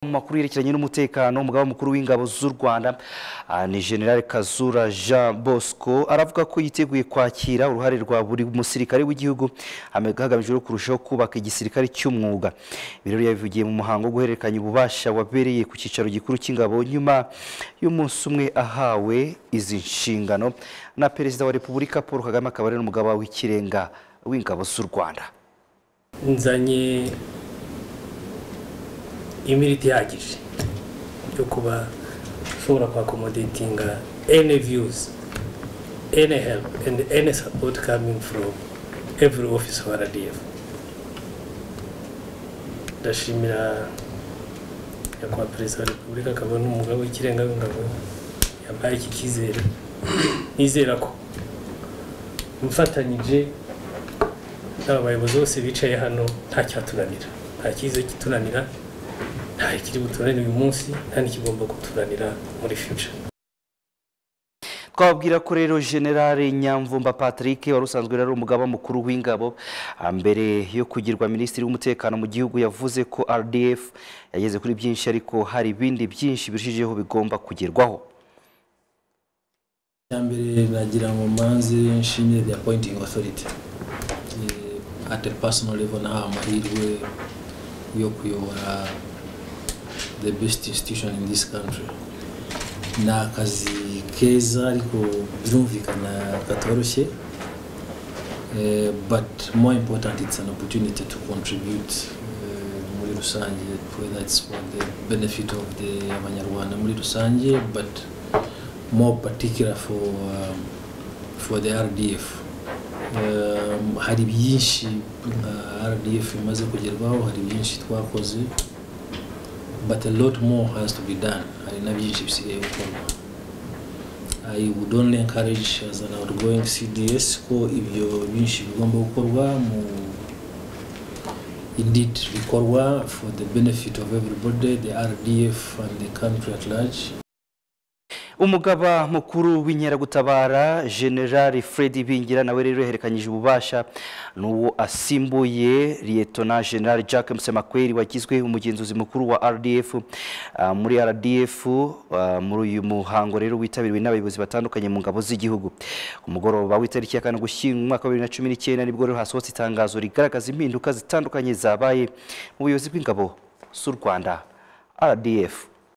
mu makuru yerekeranye n'umutekano umugaba mukuru w'ingabo z'u rwanda ah, ni general kazura jean bosco aravuga ko yiteguye kwakira uruhare rwa buri musirikare w'igihugu hame- hagamijwe rero kurushaho kubaka igisirikare cy'umwuga ibi rero yabivugiye mu muhango wo guhererekanya ububasha wabereye ku cyicaro gikuru cy'ingabo nyuma y'umunsi umwe ahawe izi nshingano na perezida wa repubulika paul kagame akaba ari n'umugaba w'ikirenga w'ingabo z'u rwanda nzanye imiriti ihagije yo kuba ushobora kwakomodetinga any views any help and any support coming from every office of rdf ndashimira nyakubahwa perezida wa repubulika akaba n'umugabo w'ikirenga w'ingabo yampaye iki cyizere nizera ko mfatanyije aba bayobozi bose bicaye hano nta cyatunanira nta cyiza kitunanira nta kiri butunanire uyu munsi nta n'ikigomba gutunanira muri future twababwira ko rero generale nyamvumba patrick wari usanzwe ari umugaba mukuru w'ingabo ah, mbere yo kugirwa minisitiri w'umutekano mu gihugu yavuze ko rdf yageze kuri byinshi ariko hari ibindi byinshi birushijeho bigomba kugerwaho mbere nagira ngo manze nshimire the appointing authority Eh, at a personal level nahawe amahirwe yo kuyobora the best institution in this country ni akazi keza ariko birumvikana katoroshye Eh, but more important it's an opportunity to contribute eh, muri rusange whether it's for the benefit of the abanyarwanda muri rusange but more particular for, um, for the rdf Um, hari byinshi nka rdf imaze kugerwaho hari byinshi twakoze but a lot more has to be done hari na byinshi bisigaye gukorwa i would only encourage as an outgoing cds ko ibyo byinshi bigomba gukorwa mu indeed bikorwa for the benefit of everybody the rdf and the country at large umugaba mukuru w'inkeragutabara generali fred bingira nawe rero yaherekanyije ububasha n'uwo asimbuye liyetona generali jack musemakweri wagizwe umugenzuzi mukuru wa rdf ah, muri rdf ah, muri uyu muhango rero witabiriwe n'abayobozi batandukanye mu ngabo z'igihugu ku mugoroba w'itariki ya kane gushyingo umwaka wa bibiri na cumi n'icyenda nibwo rero hasohotse itangazo rigaragaza impinduka zitandukanye zabaye mu buyobozi bw'ingabo z'u rwanda rdf